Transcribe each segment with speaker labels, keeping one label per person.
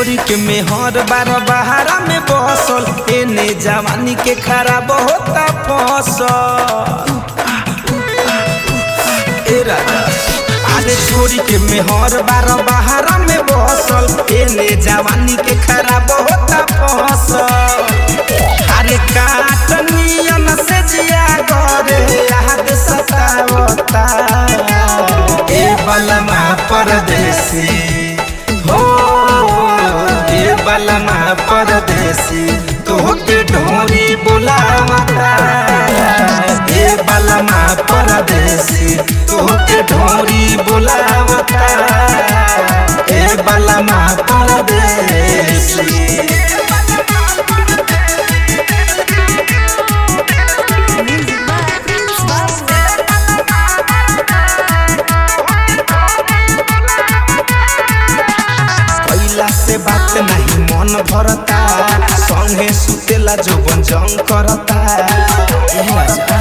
Speaker 1: छोरी के मेहर बार बहारा में बसल एने जवानी के खराब होता फसल ए राजा अरे छोरी के मेहर बार बहारा में बसल एने जवानी के खराब होता फसल अरे काटनियन से जिया करे याद सतावता ए बलमा परदेसी हो ए बलमा परदेसी तोहके ढोरी बुलावता ए बलमा परदेसी तोहके ढोरी बुलावता ए बलमा परदेसी
Speaker 2: Music by Prince Babu.
Speaker 1: कैला से बात नहीं मन भरता संगे सुतेला जोबन जंग करता ए राजा।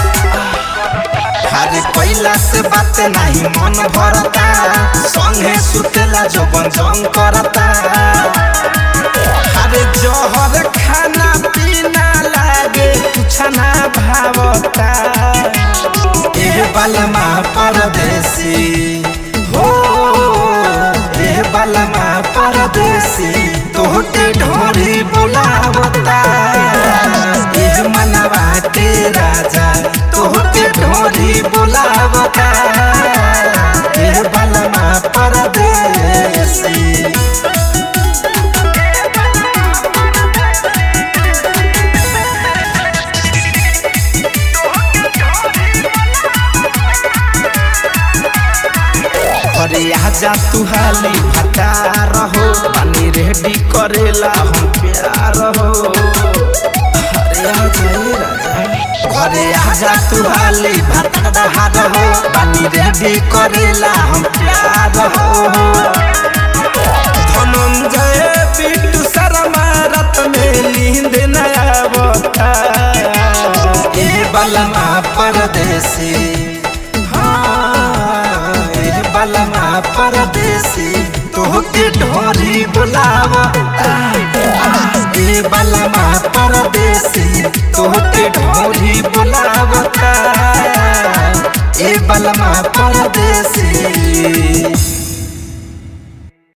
Speaker 1: अरे कैला से बात नहीं मन भरता संगे सुतेला जोबन जंग करता अरे जहर खाना पीना लागे कुछ ना भावता ए बलमा परदेसी हो ए बलमा परदेसी तोहके ढोरी बुलावता ए मनवा के राजा तोहके ढोरी बुलावता ए बलमा परदेसी अरे आजा तू हाली भटा रहो पानी रेडी करेला हम प्यार हो अरे आजा ए राजा घरे आजा तू हाली भटा रहो पानी रेडी करेला हम प्यार हो धनंजय बिट्टू शर्मा रात में नींद न आवता ए बलमा परदेसी हाँ, ए बलमा परदेसी तोहके ढोरी बुलावता ए बलमा परदेसी तोहके ढोरी बुलावता ए बलमा परदेसी